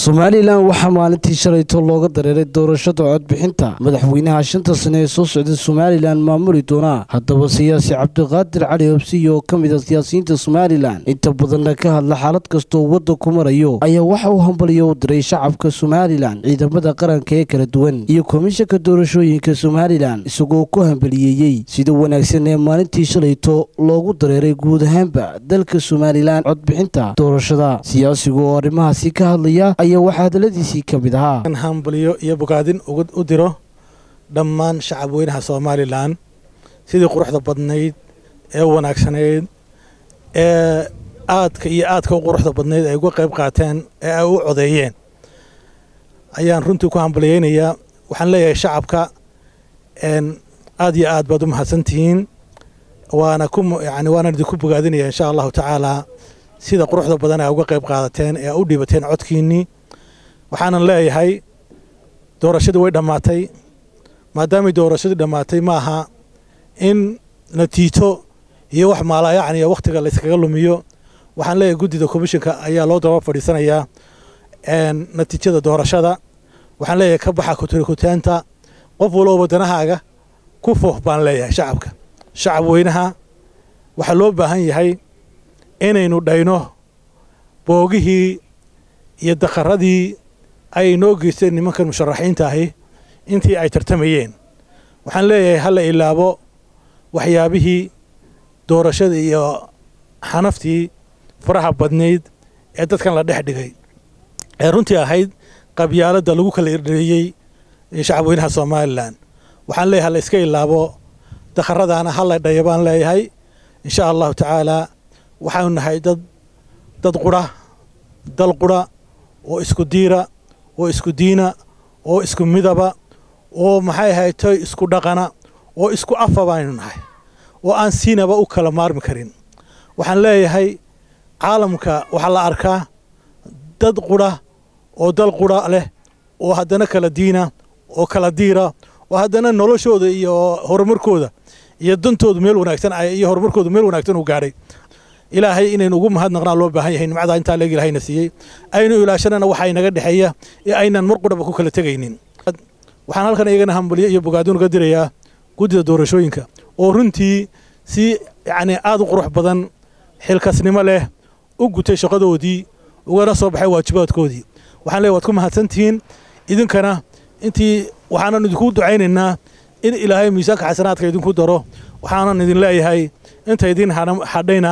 somalilan waxaa maalintii shalayto looga dareeray doorashada codbixinta madaxweynaha shanta sane ee soo socda somalilan maamuli doona haddaba siyaasi cabdiqaadir cali hobsiy oo ka mid a siyaasiyiinta somalilan inta badanna ka hadla xaalad kastoo wadda ku marayo ayaa waxa uu hambaliyo u diray shacabka somalilan ciidamada qaranka ee kala duwan iyo komishanka doorashooyinka somalilan isagoo ku hambaliyeeyey sida wanaagsan ee maalintii shalayto loogu dareeray guud ahaanba dalka somalilan codbixinta doorashada siyaasigu oo arrimahaasi ka hadlaya ayaa waxaa hadaladiisii ka mid ahaa in hambaliyo iyo bogaadin u diro dhammaan shacab weynaha somalilan sidii quruxda badnayd ee wanaagsanayd ee aadka iyo aadka u quruxda badnayd ay uga qayb qaateen ee ay u codeeyeen ayaan runtii ku hambaliyeynayaa waxaan leeyahay shacabka aad iyo aad baad u mahadsantihiin waana ku yani waanaan idinku bogaadinaya insha allahu tacaalaa sida quruxda badan ay uga qayb qaadateen ee u dhibateen codkiinnii waxaanan leeyahay doorashadii way dhammaatay maadaamay doorashadii dhammaatay ma aha in natiijo iyo wax maalayacni iyo wakhtiga layskaga lumiyo waxaan leeyahay guddida komishinka ayaa loo daba fadhiisanayaa natiijada doorashada waxaan leeyahay ka baxa kuturikutaanta qof walooba danahaaga ku foof baan leeyahay shacabka shacab weynaha waxaa loo baahan yahay inaynu dhayno boogihii iyo daqaradii ay noo geysteen nimankan musharaxiinta ahi intii ay tartamayeen waxaan leeyahay hala ilaabo waxyaabihii doorashada iyo xanaftii faraha badnayd ee dadkan la dhex dhigay ee runtii ahayd qabyaaladda lagu kala irdheeyey shacab weynaha somalilan waxaan leeyahay hala iska ilaabo daqaradaana hala dhaya baan leeyahay insha allahu tacaalaa waxaanu nahay dad dad qura dal qura oo isku diira oo isku diina oo isku midaba oo maxay ahaytoy isku dhaqana oo isku afa baanu nahay oo aan siinaba u kala maarmi karin waxaan leeyahay caalamka waxaa la arkaa dad qura oo dal qura leh oo haddana kala diina oo kala diira oo haddana noloshooda iyo horumarkooda iyo dantoodu meel wanaagsan iyo horumarkoodu meel wanaagsan uu gaadhay ilaahay inaynu ugu mahadnaqnaa loo baahan yahay nimcadaa intaa leeg ilahayna siiyey aynu ilaashanana waxa inaga dhexeeya ee aynan mar qurhaba ku kala tegaynin waxaan halkan iyagana hambaliyo iyo bogaadin uga dirayaa guddida doorashooyinka oo runtii si yacni aad u qurux badan xilkasnimo leh u gutay shaqadoodii ugana soo baxay waajibaadkoodii waxaan leeyahy waad ku mahadsantihiin idinkana intii waxaanan idinku ducaynaynaa in ilaahay miisaanka xasanaadka idinku daro waxaanan idin leeyahay inta idin hadhayna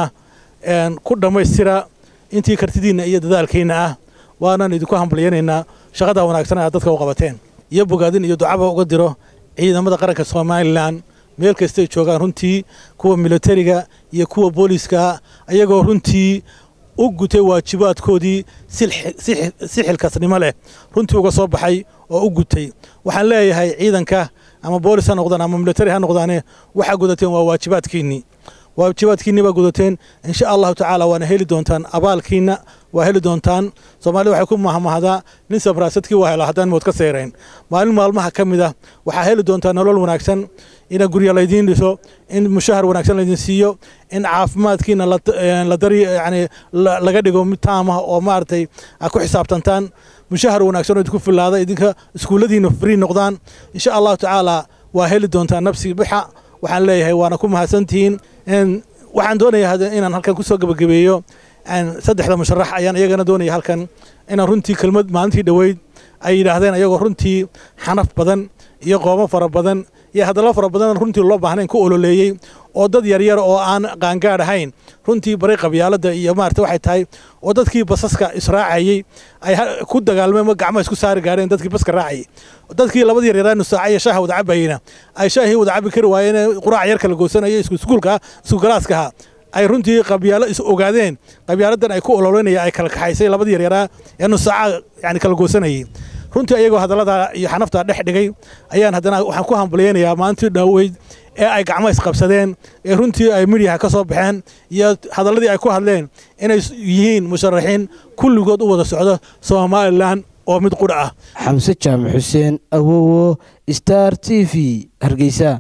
ku dhammaystira intii kartidiinna iyo dadaalkiinna ah waanan idinku hambalyaynaynaa shaqada wanaagsan aad dadka u qabateen iyo bogaadin iyo ducaba uga diro ciidamada qaranka somalilan meel kastay joogaan runtii kuwa militariga iyo kuwa booliiska ayagoo runtii u gutay waajibaadkoodii si xilkasnimo leh runtii uga soo baxay oo u gutay waxaan leeyahay ciidanka ama boolis ha noqdaan ama militari ha noqdaane waxaa gudateen waa waajibaadkiinnii waajibaadkiinni baa gudateen insha allahu tacaala waana heli doontaan abaalkiinna waa heli doontaan soomaalida waxay ku mahmahdaa nin sabraasadkii waa hela haddaan mood ka seerayn maalin maalmaha ka mid ah waxaa heli doontaa nolol wanaagsan in gurya laydiin dhiso in mushahar wanaagsan laydin siiyo in caafimaadkiina la dari yani laga dhigo mid taamah oo maaragtay aad ku xisaabtantaan mushahar wanaagsan oo idinku filaada idinka iskuulladiina free noqdaan insha allahu tacaala waa heli doontaa nafsi bixa waxaan leeyahay waana ku mahadsantihiin waxaan doonayaa inaan halkan ku soo gebagabeeyo saddexda musharax ayaan iyagana doonaya halkan inaan runtii kelmad maalintii dhoweyd ay yidhaahdeen ayagoo runtii xanaf badan iyo qoomo fara badan iyo hadallo fara badan runtii loo baahnayn ku ololeeyey oo dad yaryar oo aan qaangaad ahayn runtii bari qabyaaladda iyo maarata waxay tahay oo dadkii basaska israacayey ay ku dagaalmeen gacmaha isku saari gaareen dadkii baska raacayey dadkii labadii yaryaraa nusaaca iyo shaaha wada cabayeyna ay shaahii wada cabi kari waayeen quraac yar kala goosanayo isku iskuulka isku galaaskaha ay runtii qabyaalo is ogaadeen qabyaaladan ay ku ololeynaya ay kala kaxaysay labadii yaryaraa ee nusaaca yani kala goosanayay runtii ayagoo hadallada iyo xanafta dhex dhigay ayaan haddana waxaan ku hambalyaynayaa maalintii dhaaweyd ee ay gacmo isqabsadeen ee runtii ay midyaha ka soo baxeen iyo hadalladii ay ku hadleen inay yihiin musharaxiin kulligood u wada socdo somalilan oo mid qudha ah xamse jaamac xuseen awowo star t v hargeysa